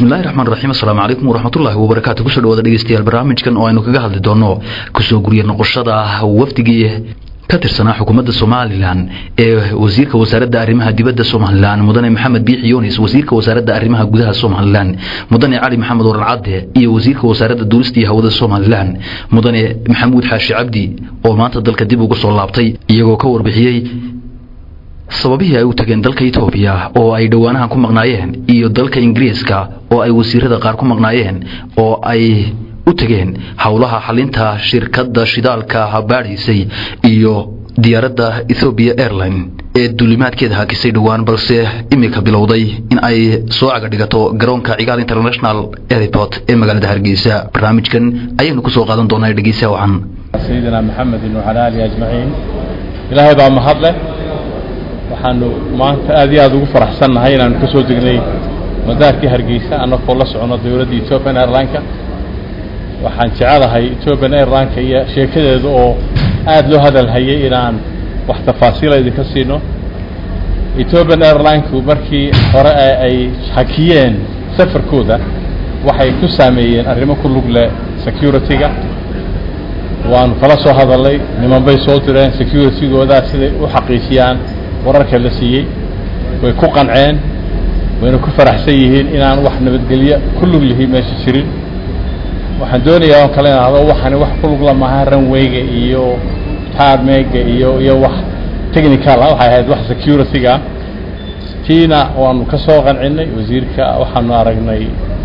bismillahi raxmaan raxiim assalaamu calaykum waraxmatullaahi wabarakaatu kusoo dhawaada dhegeystayaal barnaamijkan oo aynu kaga hadli doono kusoo guriya noqoshada wafdigii ka tirsanaa xukuumadda somalilan ee wasiirka wasaaradda arrimaha dibadda somalilan mudane maxamed biixi yunis wasiirka wasaaradda arrimaha gudaha somalilan mudane cali maxamed waran cadde iyo wasiirka wasaaradda duulista iyo hawada somalilan mudane maxamuud xaashi cabdi oo maanta dalka dib uga soo laabtay iyagoo ka warbixiyey sababihii ay u tageen dalka etoobiya oo ay dhowaanahan ku maqnaayeen iyo dalka ingiriiska oo ay wasiirada qaar ku maqnaayeen oo ay u tageen howlaha xalinta shirkadda shidaalka baadhaysay iyo diyaaradda ethobia airline ee duulimaadkeeda hakisay dhowaan balse imika bilowday in ay soo caga dhigato garoonka cigaal international airport ee magaalada hargeysa barnaamijkan ayaynu kusoo qaadan doonaa dhegeysa wacan sayidina maxamedin wacala aalihi ajmaciin ilaahay baa mahadleh waxaanu maanta aad iyo aada ugu faraxsannahay inaanu ka soo degnay madaarkii hargeysa annagoo la socono dowladda ethiopian airlineka waxaan jecelahay ethiopian airlineka iyo sheekadeeda oo aada loo hadalhayay inaan wax tafaasiila idinka siino ethiopian airlineku markii hore ay hakiyeen safarkooda waxay ku saameeyeen arrimo ku lug leh security-ga waanu kala soo hadalnay niman bay soo direen security-goodaa siday u xaqiijiyaan wararka la siiyey way ku qanceen wayna ku faraxsan yihiin inaan wax nabadgelyo ku lug lihi meesha jirin waxaan doonayaa on kale inahdo waxani wax ku lugla maaha ranwayga iyo tarmega iyo iyo wax technical ah waxay ahayd wax security-ga tiina waanu ka soo qancinay wasiirka waxaanu aragnay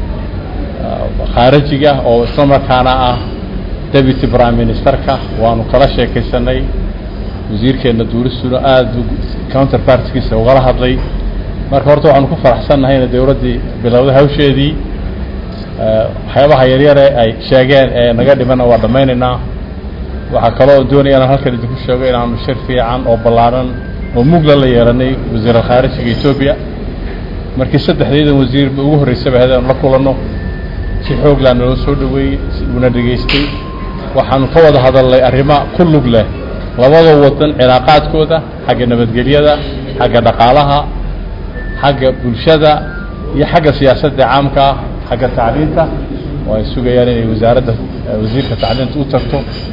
khaarajiga oo isla markaana ah deputy prime ministerka waanu kala sheekaysanay wasiirkeenna duuristuna aada counter partiskiisa ugala hadlay marka horta waxaanu ku faraxsannahay ina dowladdii bilowday hawsheedii waxyaabaha yaryare ay sheegeen ee naga dhimana waa dhammaynaynaa waxaa kaloo doonaya inaan halkan idinku sheego inaanu shir fiican oo ballaaran oo mugla la yeelanay wasiir alkhaarijiga etoobiya markii saddexdeedan wasiirba ugu horreysaba ahayd aanu la kulanno si xooglaan naloo soo dhaweeyey una dhegaystay waxaanu ka wada hadalnay arrimo ku lug leh labada wadan cilaaqaadkooda xagga nabadgelyada xagga dhaqaalaha xagga bulshada iyo xagga siyaasadda caamka ah xagga tacliinta oo ay sugayaan inay wasaaradda wasiirka tacliinta u tagto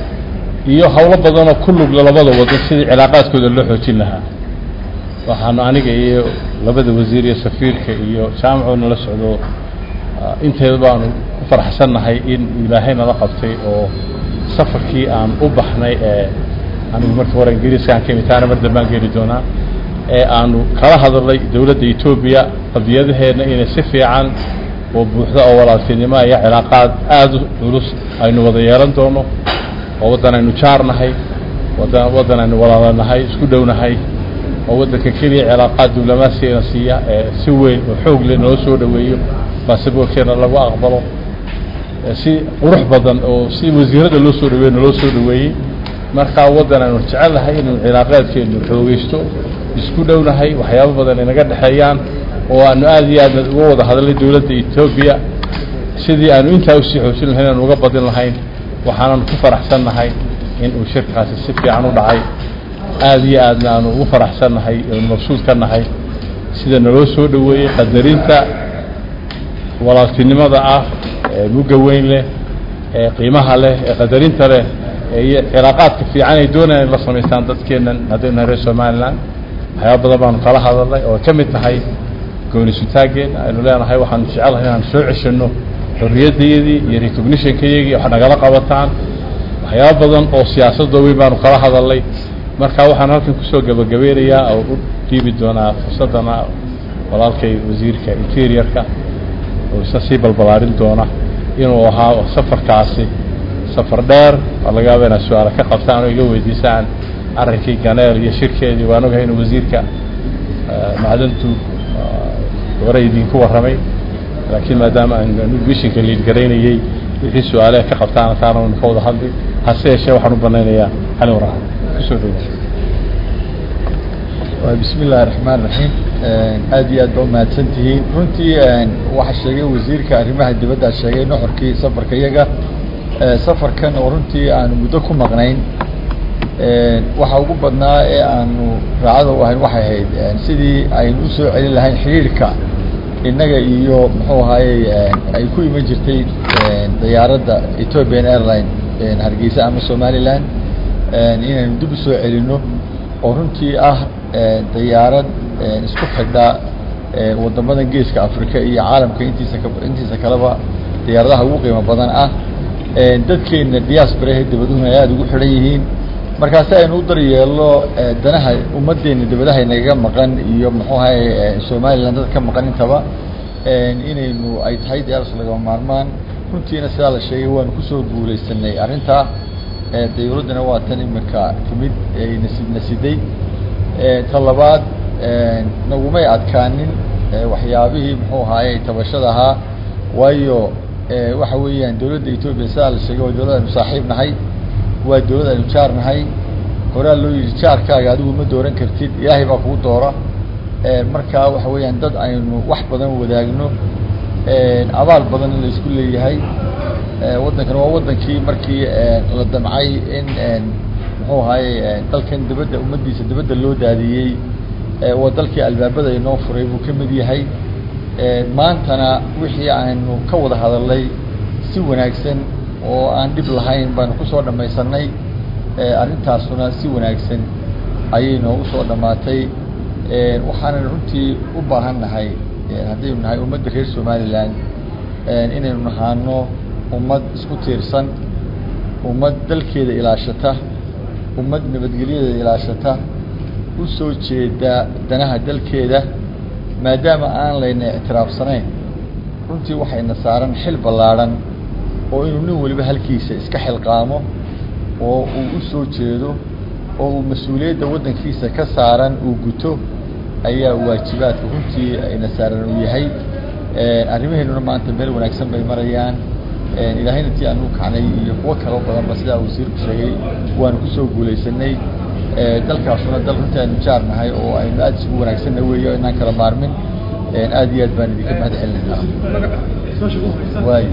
iyo howlo badanoo ku lugle labada wadan sidii cilaaqaadkooda loo xoojin lahaa waxaanu aniga iyo labada wasiir iyo safiirka iyo jaamaco nala socdo inteeda baanu ku faraxsannahay in ilaahay nala qabtay oo safarkii aan u baxnay ee anigu markii hore ingiriiskaan ka imid taana mar dambaan geli doonaa ee aanu kala hadalnay dowladda etoobiya qadiyadaheedna inay si fiican oo buuxda oo walaaltinimo iyo cilaaqaad aada u culus aynu wada yeelan doono oo waddan aynu jaarnahay wadan waddan aynu walaalanahay isku dhownahay oo waddanka keliya cilaaqaad diblomaasiyana siiya ee si weyn oo xoog leh noo soo dhoweeyo basaboorkeena lagu aqbalo si qurux badan oo si wasiirada loo soo dhaweeyo naloo soo dhaweeyey markaa waddan aynu jecelnahay inuu cilaaqaadkeenu xoogeysto isku dhownahay waxyaabo badan inaga dhexeeyaan oo aanu aada iyo aadna uga wada hadalnay dowladda etoobiya sidii aanu intaa usii xoojin lahayn aanu uga badin lahayn waxaananu ku faraxsannahay in uu shirkaasi si fiican u dhacay aada iyo aadna aanu ugu faraxsannahay oonu mabsuud ka nahay sida naloo soo dhaweeyey qadarinta walaaltinimada ah ee mugga weyn leh ee qiimaha leh ee qadarinta leh iyo cilaaqaadka fiican ay doonayaan in la samaystaan dadkeennan haddaynu nahay reer somalilan waxyaaba badan baanu kala hadalnay oo ka mid tahay goonisutaaggeenna aynu leenahay waxaanu jecelahay inaan soo ceshanno xorriyaddayadii iyo recognitionkayagii wax nagala qabataan waxyaaba badan oo siyaasadoo weyn baanu kala hadalnay marka waxaan halkan kusoo gabagabeynayaa oo u dhiibi doonaa fursaddana walaalkay wasiirka interiorka oo isna sii balbalaarin doona inuu ahaa safarkaasi safar dheer waa laga yaaba inaad su-aala ka qabtaan oo iga weydiisaan arrinkii ganeel iyo shirkeedii waan ogahay inuu wasiirka macdantu hore idinku warramay laakiin maadaama aan vishinka liid garaynayey wixii su-aaleha ka qabtaana taana waynu ka wada hadli hase yeeshee waxaan u banaynayaa xalin waraxan kusoo dhowa bismi illaahi raxmaan raxiim aad iyo aad ba umahadsan tihiin runtii waxaa sheegay wasiirka arrimaha dibadda sheegay nuxurkii safarka iyaga safarkan oo runtii aanu muddo ku maqnayn waxa ugu badnaa ee aanu raacada u ahayn waxay ahayd sidii aynu usoo celin lahayn xidhiirka innaga iyo muxuu ahaayey ay ku iman jirtay diyaaradda ethiopian airline hargeysa ama somaliland inaynu dib u soo celinno oo runtii ah diyaarad isku xidha waddamadan geeska africa iyo caalamka intiisa ka intiisa kaleba diyaaradaha ugu qiimo badan ah dadkeenna diasporahe dabaduhuna ay aada ugu xidhan yihiin markaasi aynu u daryeelno danaha ummaddeena dabadaha nagaga maqan iyo muxuu ahaye somaliland dad ka maqan intaba inaynu ay tahay diyaaras lagama maarmaan runtiina sidaa la sheegay waanu kusoo guulaysanay arrintaa dawladdana waa tan imika timid nasib nasiday ta labaad nagumay adkaanin waxyaabihii muxuu ahaaye tabashada ahaa waayo waxa weeyaan dawladda etoobiya sidaa la sheegay waa dawlad aynu saaxiib nahay waa dawlad aynu jaar nahay horaa loo yidhi jaarkaaga adigu ma dooran kartid ilaahay baa kugu doora markaa waxa weeyaan dad aynu wax badan wadaagno abaal badan in la isku leeyahay waddankan waa waddankii markii la damcay in muxuu ahaaye dalkan dabadda ummaddiisa dabadda loo daadiyey waa dalkii albaabada inoo furay buu ka mid yahay maantana wixii aynu ka wada hadalnay si wanaagsan oo aan dhib lahayn baanu kusoo dhamaysanay arrintaasuna si wanaagsan ayay noogu soo dhammaatay waxaanan runtii u baahan nahay haddaynu nahay ummadda reer somaliland inaynu nahaano ummad isku tiirsan ummad dalkeeda ilaashata ummad nabadgelyadeeda ilaashata u soo jeeda danaha dalkeeda maadaama aan layna ictiraafsanayn runtii waxayna saaran xil ballaadhan oo inuu nin waliba halkiisa iska xilqaamo oo uu u soo jeedo oo uu mas-uuliyadda waddankiisa ka saaran uu guto ayaa waajibaadka runtii ayna saaran uu yahay arrimaheennuna maanta meel wanaagsan bay marayaan ilaahayna tii aanu kacnay iyo kuwo kaloo badanba sidaa wasiirku sheegay waanu kusoo guulaysanay dalkaasuna dal runtii aynu jaar nahay oo aynu aada isugu wanaagsanna weeyo inaan kala maarmin aada iyo aad baan idinka mahad celinayna waay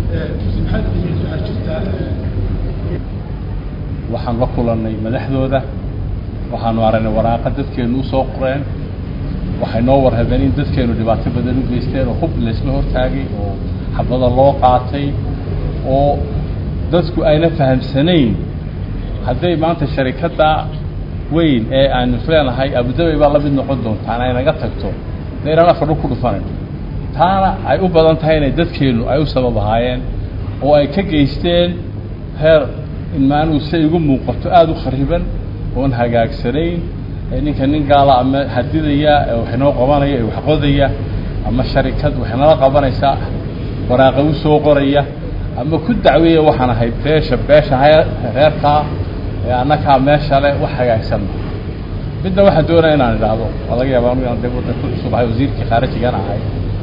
waxaan la kulannay madaxdooda waxaanu aragnay waraaqa dadkeenu usoo qoreen waxay noo warhabeen in dadkeenu dhibaato badan u geysteen oo hub laysla hortaagay oo xabada loo qaatay oo dadku ayna fahamsanayn hadday maanta sharikadda weyn ee aanu isleenahay abudabay baa la mid noqon doontaan ay naga tagto de inaan afardhu ku dhufanan taana ay u badan tahay inay dadkeenu ay u sabab ahaayeen oo ay ka geysteen heer inmaanuu si igu muuqato aada u khariban oon hagaagsanayn ninka nin gaala ama hadidaya waxinoo qabanaya ee waxqodaya ama sharikad waxnala qabanaysaa waraaqa u soo qoraya ama ku dacweeya waxaan ahay beesha beesha reerkaa ee annakaa meesha le wax hagaagsan midna waxaan doonaya inaan idhaahdo waa laga yaaba anu inaan de waddanka cusub ahay wasiirkii khaarijigan ahay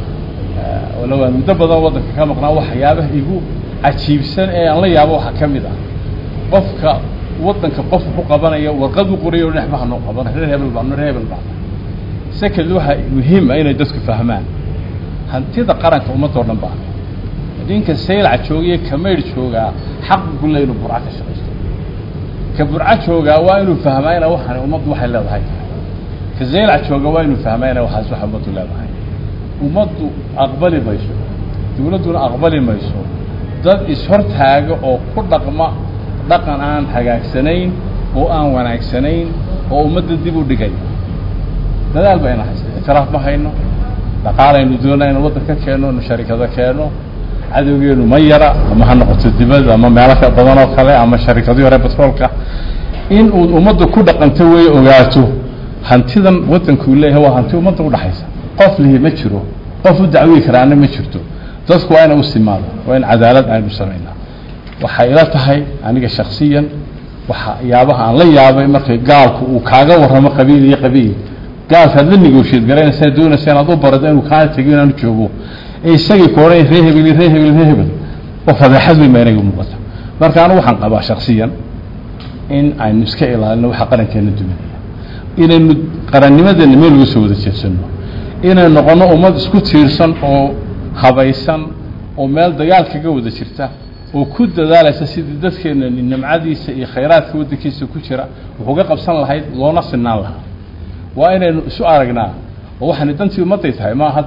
walow aan muddo badan waddanka ka maqnaa waxyaabaha igu cajiibsan ee aan la yaabo waxaa ka mid ah qofka waddanka qof ku qabanaya warqad u qorayo dhexmaha noo qaban reer hebel baa reer hebel baa second waxa muhiim ah inay dadku fahmaan hantida qaranka ummadoo dhan baa ninka saylaca joogiyo kamayr joogaa xaq gulle inuu burca ka shaqaysto ka burca joogaa waa inuu fahmaa ina waxaan ummaddu waxay leedahay tahay ka saylac jooga waa inuu fahmaa ina waxaas waxa ummaddu leedahay ummaddu aqbali mayso dawladduna aqbali mayso dad ishortaaga oo ku dhaqma dhaqan aan hagaagsanayn oo aan wanaagsanayn oo ummadda dib u dhigay dadaal bayna haysta ictiraaf ma hayno dhaqaalaynu doonaa inu waddan ka keenno inu sharikado keenno cadowgeenu ma yara ama ha noqoto dibadda ama meelo ka badan oo kale ama sharikadii hore batroolka in uu ummadda ku dhaqanto wey ogaato hantidan waddankuu leeyahay waa hanti ummadda udhaxaysa qof lihi ma jiro qof u dacwii karaana ma jirto dadku waa ina u simaado waa in cadaalad aynu samaynaa waxay ila tahay aniga shaksiyan waxyaabaha aan la yaabay markay gaalku uu kaaga warramo qabiil iyo qabiil gaalkaad la negooshiyeed garanaysaa doonaysa inaad u barado inuu kaa tego inaanu joogo ee isagii ku odhan ree hebel ree hebel ree hebel oo fadeexad weyn baa inaga muuqata marka anu waxaan qabaa shaksiyan in aynu iska ilaalino waxa qarankeena duminaya inaynu qarannimadeena meel uga soo wada jeedsano inaynu noqono ummad isku tiirsan oo habaysan oo meel dagaal kaga wada jirta oo ku dadaalaysa sidii dadkeena nimcadiisa iyo khayraadka waddankiisa ku jira wuxuuga qabsan lahayd loona sinaan lahaa waa inaynu isu aragnaa oo waxaana dantii ummadday tahay maaha dad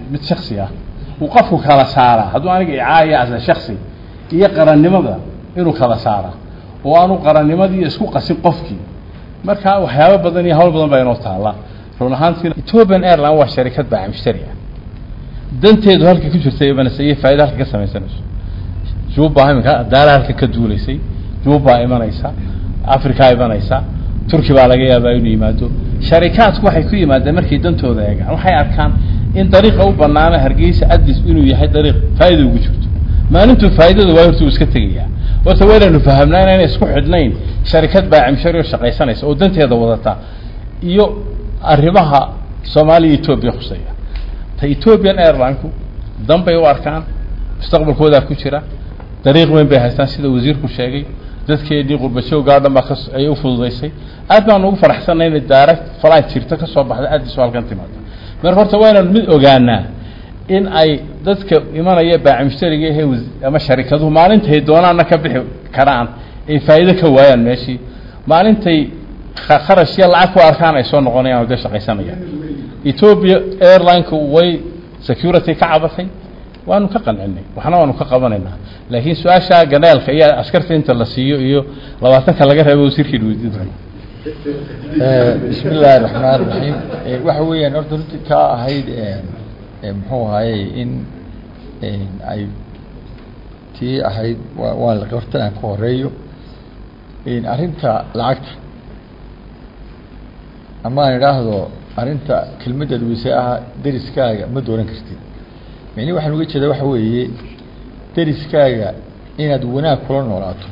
mid shaksi ah uu qofku kala saaraa hadduu aniga icaaya asa shaksi iyo qarannimada inuu kala saaraa oo aanu qarannimadii isku qasin qofkii marka waxyaabo badan iyo hawl badan baa inoo taalla run ahaantiina ethiopian airline waa sharikad baaca mushtari ah danteedu halka ku jirta imanaysa iyo faa'ido halka ka samaysanayso juba iminka daara halka ka duulaysay juba imanaysa africa imanaysa turki baa laga yaabaa inuu yimaado sharikaadku waxay ku yimaadeen markay dantooda eegaan waxay arkaan in dariiqa u banaana hargeysa adis inuu yahay dariiq faa'iida ugu jirto maalintuu faa'iidada waa horta uu iska tegayaa horta waa inaynu fahamnaa inayna isku xidhnayn sharikad baacimshari oo shaqaysanaysa oo danteeda wadata iyo arrimaha soomaaliya etoobiya khuseeya ta ethiopian airlineku dan bay u arkaan mustaqbalkoodaa ku jira dariiq weyn bay haystaan sida wasiirku sheegay dadkeedii qurbashowgaa dhan baa kas ay u fududaysay aad baan ugu faraxsanay inay direct flight jirto ka soo baxda addis oo halkan timaado marka horta waa inaan mid ogaanaa in ay dadka imanaya baaci mushtariga ehe ama sharikaduhu maalintay doonaana ka bixi karaan ay faa'iido ka waayaan meeshii maalintay kharash iyo lacag ku arkaan ay soo noqonayaan oo dee shaqaysanayaan ethiopia airline-ku way security ka cabatay waanu ka qancinay waxna waanu ka qabanaynaa laakiin su-aasha ganeelka iyo askarta inta la siiyo iyo labaatanka laga reebo wasiirkii weydiin doona bismi illaahi raxmaan raxiim waxa weeyaan horta runtii kaa ahayd muxuu ahaayey in ay tii ahayd wa waan la horta aan ka horeeyo arrinta lacagta ama aan idhaahdo arrinta kelmadda dhuise ah deriskaaga ma dooran kartid micnihi waxaan uga jeedaa waxa weeye deriskaaga inaad wanaag kula noolaato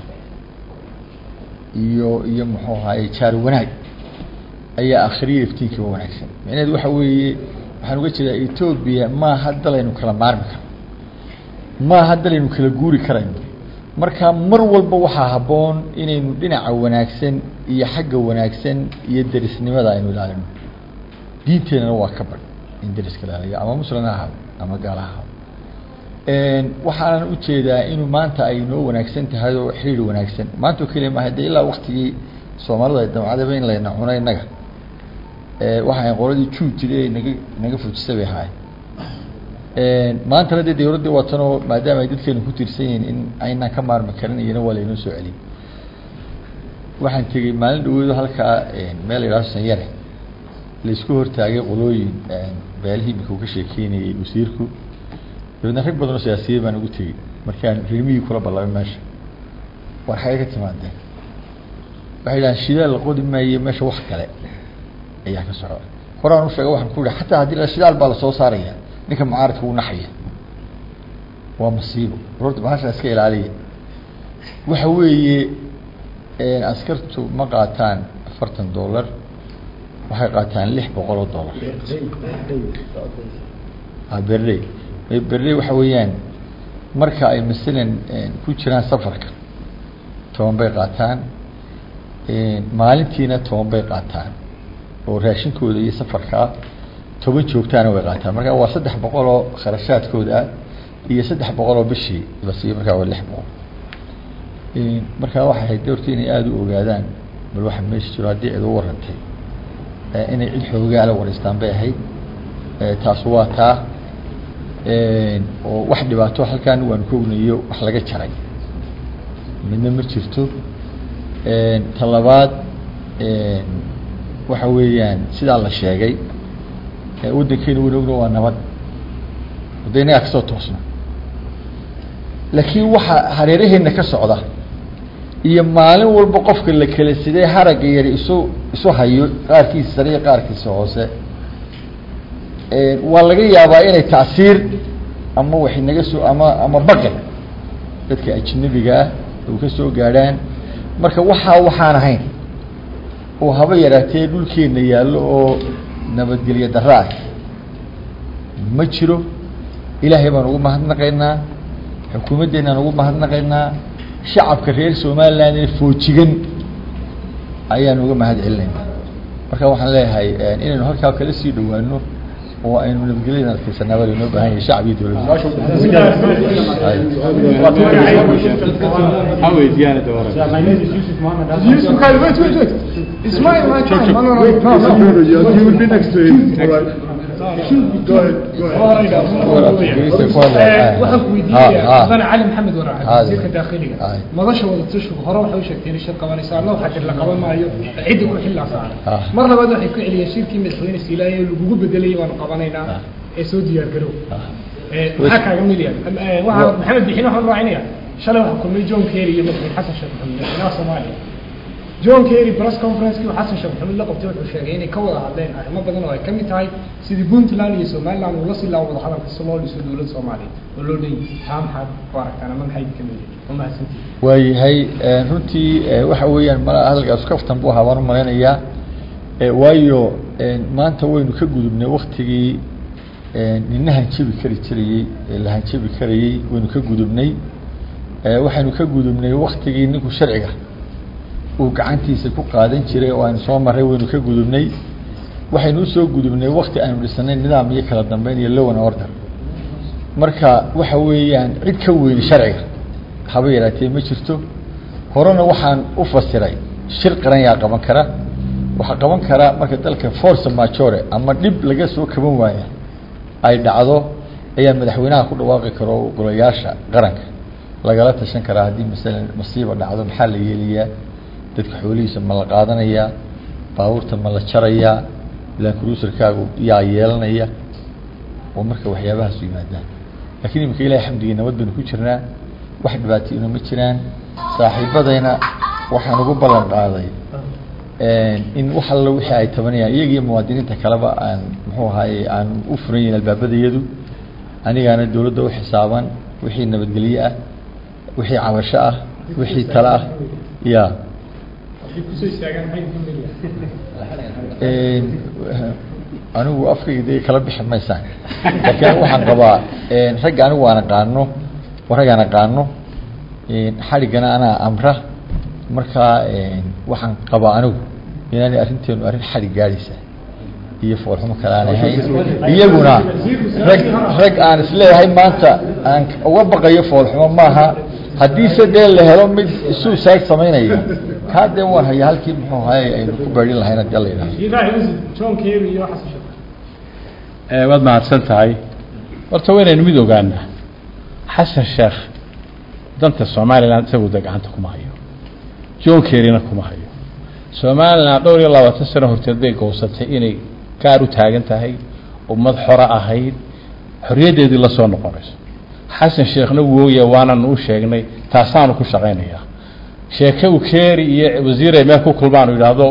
iyo iyo muxuu ahaye jaar wanaag ayaa akhriya iftiinkiiba wanaagsan micnaheedu waxa weeye waxaan uga jeedaa etoobiya maaha dalaynu kala maarmi karno maaha dalaynu kala guuri karayno marka mar walba waxaa habboon inaynu dhinaca wanaagsan iyo xagga wanaagsan iyo derisnimada aynu ilaalino diinteenana waa ka bad in deriska ilaaliyo ama muslim ha ahaado ama gaala ha ahaado waxaanan ujeedaa inuu maanta ay noo wanaagsan tahay oo xiriir wanaagsan maanta oo keliya maaha dee ilaa waktigii soomaalida damcadaba in layna cuno innaga waxaa qoladii juud jiri naga naga fujisa bay ahaayeen maantana dee dawladdii watanoo maadaama ay dadkeenu ku tiirsan yihiin in aynaan ka maarmi karin iyana waa laynoo soo celiyey waxaan tegey maalin dhaweedo halkaa meel la yidhahdo sanyare laisku hortaagay qolooyin beelihii imika uu ka sheekeynayey wasiirku dabeedna rag badan oo siyaasiyey baan ugu tegey markaan rimihii kula ballamay meesha war xagee ka timaadeen waxay yidhahaan shidaal la qodi maaye meesha wax kale ayaa ka socda horaan u sheega waxaan ku ihi xataa haddii la shidaal baa lasoo saaraya ninka mucaaradka wuu naxaya waa masiibo horta bahasha iska ilaaliya waxa weeye askartu ma qaataan afartan dollar waxay qaataan lix boqol oo dollar berley berley waxa weeyaan marka ay masalan ku jiraan safarka toban bay qaataan maalintiina toban bay qaataan oo raashinkooda iyo safarkaa toban joogtaana way qaataan marka waa saddex boqol oo kharashaadkooda ah iyo saddex boqol oo bishii la siiyo markaa waa lix boqol markaa waxay ahayd doorta inay aada u ogaadaan bal waxa meesha jiro haddii cid u warantay inay cid xoogaala wareystaan bay ahayd taas waa taa oo wax dhibaato halkaan waan ku ognayo wax laga jaray midna ma jirto ta labaad waxa weeyaan sidaa la sheegay waddankeena wan ogna waa nabad wada inagaa kasoo toosna laakiin waxa hareeraheena ka socda iyo maalin walba qofka la kala sidee haragga yari isu isu hayo qaarkiisa sare iyo qaarkiisa hoose waa laga yaabaa inay tacsiir ama waxay naga soo ama ama baqi dadka ajnabiga ah u ka soo gaadhaan marka waxaa waxaan ahayn oo haba yaraatee dhulkeena yaallo oo nabadgelyo darro ah ma jiro ilaahay baan ugu mahadnaqaynaa xukuumaddeenaan ugu mahadnaqaynaa shacabka reer somaliland ee foojigan ayaan uga mahad celinaynaa marka waxaan leeyahay inaynu halkaa kala sii dhawaano oo aynu nabadgelyada adkeysanaa baa laynoo baahan yahay shacab iyo Yusuf Khalid, wait, wait, wait. It's my, my time. No, no, no, no, no. You will be next to him. All right. waxaan ku weydiinaya Ah, ah. mudane cali maxamed waraac Ah, wasiirka daakiliga ah. madasha wadatashigu hore waxay u sheegteen in shir qabanaysa anna waxaa jir la qaban maayo ciddi ku xillaa saaran Ah. mar labaad waxay ku celiyeen shirkii madaxweyne siilaaya ee lagugu bedelay waanu qabanaynaa ee soo diyaar garow Eh, maxaa kaaga milyan waxaa maxamed bixin waxaan raacinaya shalay waxaa kulmay john kerry iyo madaxweyne xasan sheekh maxamed madaxweynaha soomaaliya john kerry press conference-kii uu xasan sheekh maxamuud la qabtay wuxuu sheegay inay ka wada hadleen arrimo badan oo ay ka mid tahay sidii puntland iyo somaliland uu la sii laawo wada hadalka si loo dhiso dowladda soomaaliya oo loo dhan yahay taa maxaad ku aragtaan ama maxay ka mid yihiin waa mahadsantihin waayahay eh, runtii eh, waxa weeyaan ma hadalkaas kaftan buu ahaa baan u malaynayaa Eh, waayo eh, maanta waynu ka gudubnay waktigii eh, nina hanjabi kari jirayey ee la hanjabi karayey waynu ka gudubnay Eh, waxaynu ka gudubnay waktigii ninku sharciga uu gacantiisa ku qaadan jiray oo aynu soo marray waynu ka gudubnay waxaynu usoo gudubnay wakti aynu dhisanay nidaam iyo kala dambeyn iyo lowan order marka waxa weeyaan cid ka weyni sharciga haba yaraatee ma jirto horena waxaan u fasiray shir qaran yaa qaban kara waxaa qaban kara marka dalka force majore ama dhib laga soo kaban waaya ay dhacdo ayaa madaxweynaha ku dhawaaqi karo golayaasha qaranka lagala tashan karaa haddii masalan masiiba dhacdo maxaa la yeelayaa dadka xoolihiisa ma la qaadanayaa baabuurta ma la jarayaa lancruiserkaagu yaa yeelanaya oo marka waxyaabahaas yimaadaan laakiin imika ilahi xamdigii nabad baynu ku jirnaa wax dhibaatayna ma jiraan saaxiibadayna waxaan ugu ballan qaaday in wax allo wixii ay tabanayaan iyagiyo muwaadiniinta kaleba aan muxuu ahaaye aan u furan yihin albaabadayadu anigaana dowladda u xisaaban wixii nabadgelye ah wixii cabasho ah wixii tale ah ya waxay kusoo istaagaan maxay ka mid Een, anigu afkayga dee kala bixi maysaan laakiin anigu waxaan qabaa een, ragga anigu aan aqaano waa rag aan aqaano een, xadhiggana anaa amra markaa een, waxaan qabaa anigu inaanay arrinteenu arrin xadhig gaadhaysa iyo foolxumo kale aan ahayn iyaguna rag rag aan isleeyahay maanta aan uga baqayo foolxumo maaha haddiise dee la helo mid suicide samaynaya kaa dee waan hayaa halkii muxuu ahaye aynu ku beedhin lahayn haddii alla yidhahdo yihiin john kerry iyo xasan sheekh Eh, waad mahadsan tahay horta waynaynu mid ogaanaa xasan sheekh danta somalilan isagu de gacanta kuma hayo john kerryna kuma hayo somalilan dhowr iyo labaatan sano horteed bay gowsatay inay gaar u taagan tahay ummad xora ahayd xorriyaddeedii la soo noqonayso xasan sheekhna wuu ogyahay waanan u sheegnay taasaanu ku shaqaynayaa sheeke uu keeri iyo wasiir ay meel ku kulmaan uu yidhaahdo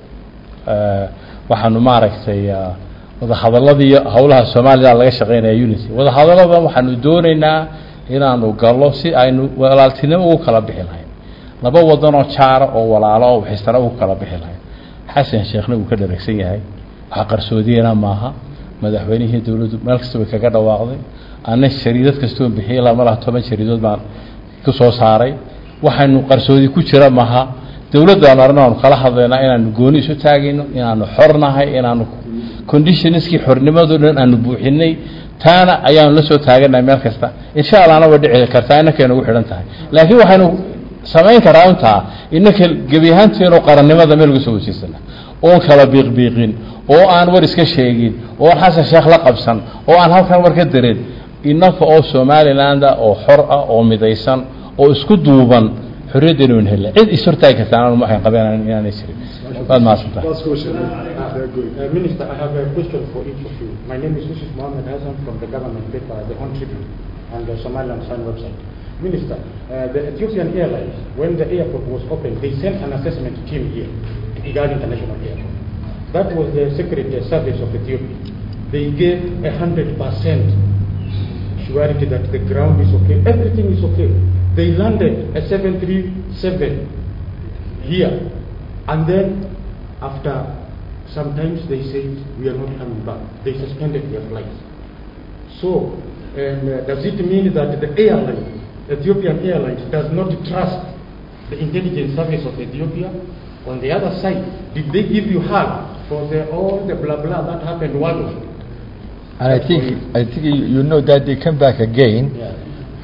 eh, waxaanu maaragtay ah, wadahadaladii iyo howlaha somalilan laga shaqeynaya unity wadahadaladan waxaanu doonaynaa inaanu gallo si aynu walaaltinimo ugu kala bixi lahayn laba wadanoo jaara oo walaalo oo waxisana ugu kala bixi lahayn xasan sheekhna wuu ka dharagsan yahay waxa qarsoodiyena maaha madaxweynihii dowladdu meel kasta bay kaga dhawaaqday ana shariidad kastoo bixiyay ilaa malaha toban shariidood baan ku soo saaray waxaynu qarsoodi ku jira maaha dowladdaanu arrin aanu kala hadlaynaa inaanu gooni isu taagayno inaanu xornahay inaanu conditionskii xornimadoo dhan aanu buuxinay taana ayaanu la soo taaganahay meel kasta insha allahna way dhici kartaa innakay nagu xidhan tahay laakiin waxaynu samayn karaa intaa innaka gebi ahaanteenu qarannimada meel uga soo wasiirsana oon kala biiqbiiqin oo aan war iska sheegin oo aan xasan sheekh la qabsan oo aan halkan war ka darin innaka oo somalilanda oo xor ah oo midaysan oo isku duuban xorriyaddeenu wan hella cid is hortaagi kartaa anu waxaan qabeen inaanay jirin waad mahadsantahay Last question. They're good. Uh, Minister, I have a question for each of you. My name is Yusuf Mohammed Hassan from the government paper, the Hon Tribune, and the Somaliland Sun website. Minister, uh, the Ethiopian Airlines, when the airport was opened, they sent an assessment team here, Igad International Airport. That was the Secret uh, Service of Ethiopia. They gave a hundred percent surety that the ground is okay, everything is okay. They landed a 737 here, and then after sometimes they said we are not coming back. They suspended their flights. So, and uh, does it mean that the airline, Ethiopian Airlines, does not trust the intelligence service of Ethiopia? On the other side, did they give you help for the, all the blah blah that happened one week? and I think I think you, you know that they come back again Yeah.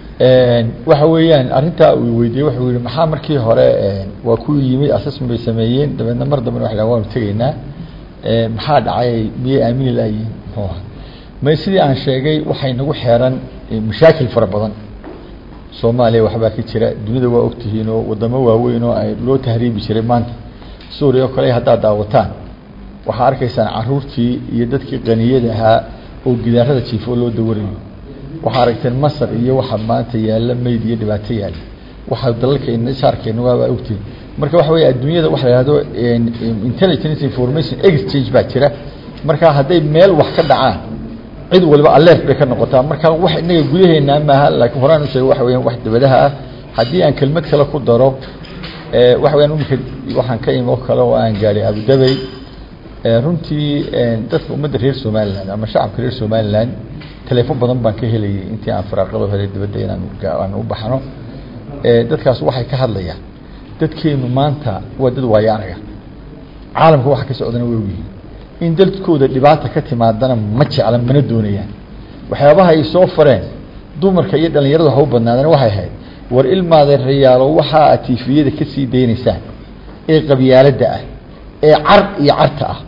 waxa weeyaan arrintaa uu weydiiyey wuxuu yihi maxaa markii hore waa ku yimid assessment bay sameeyeen dabeedna mar dambena waxay dhahan waanu tegaynaa maxaa dhacay miyay aamini layihin muxuu ahaa may sidii aan sheegay waxay nagu xeeran mashaakil fara badan soomaaliya waxbaa ka jira dunida waa ogtihiin oo wadamo waaweyn oo ay loo tahriibi jiray maanta suuriya oo kale haddaad daawataan waxaa arkaysaan caruurtii iyo dadkii qaniyada ahaa oo gidaarada jiifo oo loo dawarayo waxaa aragteen masar iyo waxa maanta yaalla meyd iyo dhibaato yaalla waxaa dalalkeena saarkeena waabaa ogtihiin marka waxa weeye adduunyada waxa la ihahdo intelligence information exchange baa jira marka hadday meel wax ka dhacaan cid waliba alert bay ka noqotaa marka wax inaga gudaheena maaha laakiin horaan u sheegay waxa weeyaan wax dabadaha ah haddii aan kelmad kale ku daro waxa weyaan imika waxaan ka imi oo kale oo aan gaadhay abudabey runtii dadka ummadda reer somaliland ama shacabka reer somaliland teleefon badan baan ka helayay intii aan faraaqado helay dibadda inaan aan u baxno dadkaas waxay ka hadlayaan dadkeenu maanta waa dad waayaanaga caalamka waxa ka socdana way ogyihiin in dadkooda dhibaata ka timaadana ma jecla mana doonayaan waxyaabaha ay soo fareen dumarka iyo dhallinyaradu ha u badnaadana waxay ahayd war ilmaadeerayaalo waxaa aad tiifiyada ka sii daynaysaan ee qabyaaladda ah ee car iyo carta ah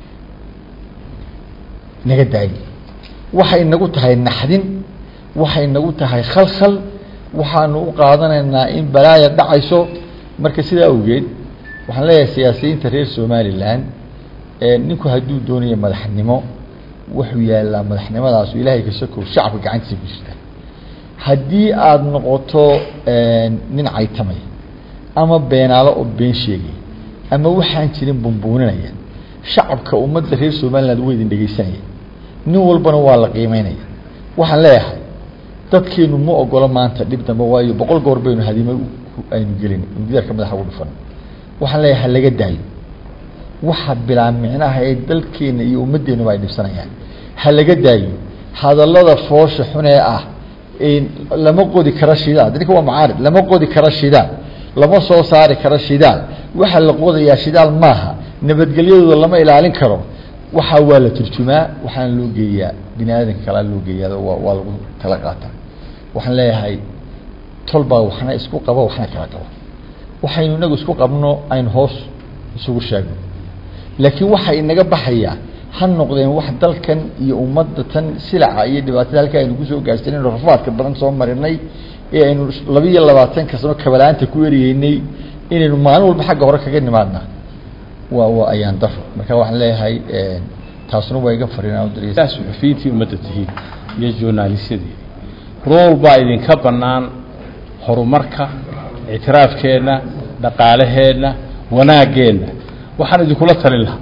naga daayi waxay nagu tahay naxdin waxay nagu tahay khalkhal waxaanu u qaadanaynaa in balaaya dhacayso marka sidaa awgeed waxaan leeyahay siyaasiyiinta reer somalilan ninku hadduu doonayo madaxnimo wuxuu yaallaa madaxnimadaasu ilaahay ka sokow shacabka gacantiisa ku jirta haddii aada noqoto nin caytamaya ama beenaalo oo been sheegaya ama waxaan jirin bumbuuninaya shacabka ummadda reer somaliland waa idin dhegeysanaya nin walbana waa la qiimeynaya waxaan leeyahay dadkeenu ma ogolo maanta dhib dambe waayo boqol goor baynu hadimo aynu gelin gidaarka madaxa ugu dhufan waxaan leeyahay ha laga daayo waxa bilaa micnaha ee dalkeena iyo ummadeenuba ay dhibsanayaan ha laga daayo hadallada foosha xunee ah lama qodi karo shidaal ninka waa macaarid lama qodi karo shidaal lama soo saari karo shidaal waxaa la qodayaa shidaal maaha nabadgelyadooda lama ilaalin karo waxaa waa la turjumaa waxaana loo geeyaa bini aadanka kalaa loo geeyaa waa waa lagu kala qaataa waxaan leeyahay tolbaa waxna isku qabo waxna kala qabo waxaynu inagu isku qabno aynu hoos isugu sheegno laakiin waxa inaga baxaya ha noqdeen wax dalkan iyo ummadda tan silaca iyo dhibaatada halka aynu kusoo gaarsanay rafaadka badan soo marinay ee aynu laba iyo labaatanka sano kabalaanta ku eriyeynay inaynu maalin walba xagga hore kaga nimaadna waa waa ayaan daro marka waxaan leeyahay taasuna waa iga fariinaan daa suxufiyiintii ummadda tihiin iyo journalisyadii rool baa idinka bannaan horumarka ictiraafkeenna dhaqaalaheenna wanaaggeenna waxaan idinkula talin lahaa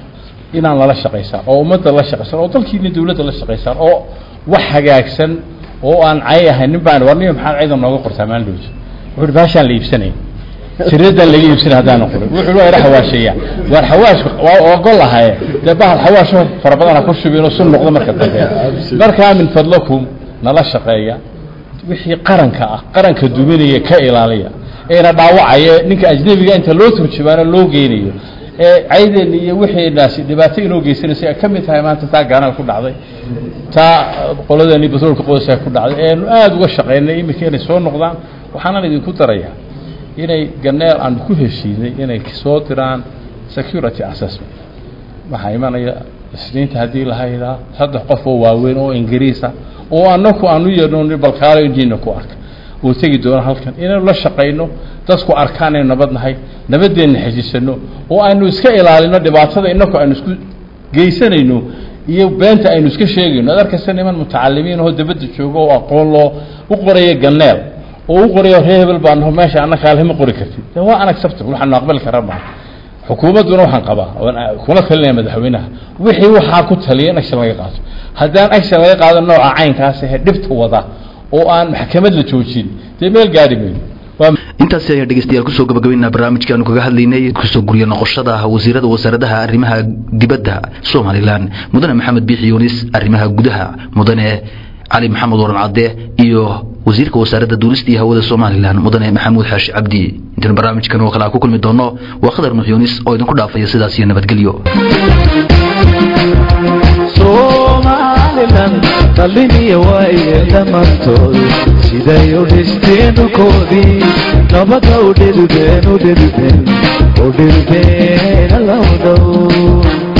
inaan lala shaqaysaan oo ummadda la shaqaysaan oo dalkiina dawladda la shaqaysaan oo wax hagaagsan oo aan cay ahayn nin baan war niyo maxaad ciidan nooga qortaa maalin dhowso wuxuu baashaan la iibsanay tiradan laga iibsanay haddaan qorin wuxuu waa ira xawaasheeya waar xawaashku waa ogol ahaye dee bahal xawaasho fara badan ha ku shubin oo sun noqdo marka dambe markaa min fadlakum nala shaqeeya wixii qaranka ah qaranka duminaya ka ilaaliya eena dhaawacaya ninka ajnebiga inta loo turjumaano loo geynayo ee cayden iyo wixeenaasi dhibaato inoo geysanaysa ay ka mid tahay maanta taa gaanaal ku dhacday taa qoladani batroolka qoysaa ku dhacday eanu aada uga shaqaynay iminka inay soo noqdaan waxaanan idinku darayaa inay ganeel aan ku heshiinay inay soo diraan security assessment waxaa imanaya isniinta haddii lahaydaa saddex qof oo waaweyn oo ingiriisa oo anaku aanu yeedhno balkaalo indiina ku arka oo tegi doona halkan inaynu la shaqayno dadku arkaan aynu nabad nahay nabadeenna xejisano oo aynu iska ilaalino dhibaatada inaku aynu isku geysanayno iyo beenta aynu iska sheegayno ad arkaysa niman mutacalimiin oo dabadda jooga oo aqoon loo u qoraya ganeel oo u qorayo ree hebel baa naho meesha annaka alhama qori kartid de waa unacceptable waxaanu aqbali kara maaha xukuumadduna waxaan qabaa kuna talinaya madaxweynaha wixii waxaa ku taliya in action laga qaato haddaan action laga qaado nooca caynkaas ahe dhibta wada oo aan maxkamad la joojin dee meel gaari mayno intaasi ayaa dhegeystayaal kusoo gabagabaynaa barnaamijkaanu kaga hadlaynay kusoo guryo noqoshada wasiirada wasaaradaha arrimaha dibadda somalilan mudane maxamed biixi yunis arrimaha gudaha mudane cali maxamed waran cadde iyo wasiirka wasaaradda duulista iyo hawada somalilan mudane maxamuud xaashi cabdi intaanu barnaamijkan oo kale aan ku kulmi doono waa khadar nuux yunis oo idinku dhaafaya sidaas iyo nabadgelyo somalilan dhaliniya waaye dhammaantood siday u dhisteen dhulkoodii nabada u dhilbeen u dhilbeen u dhilbeen allow dhow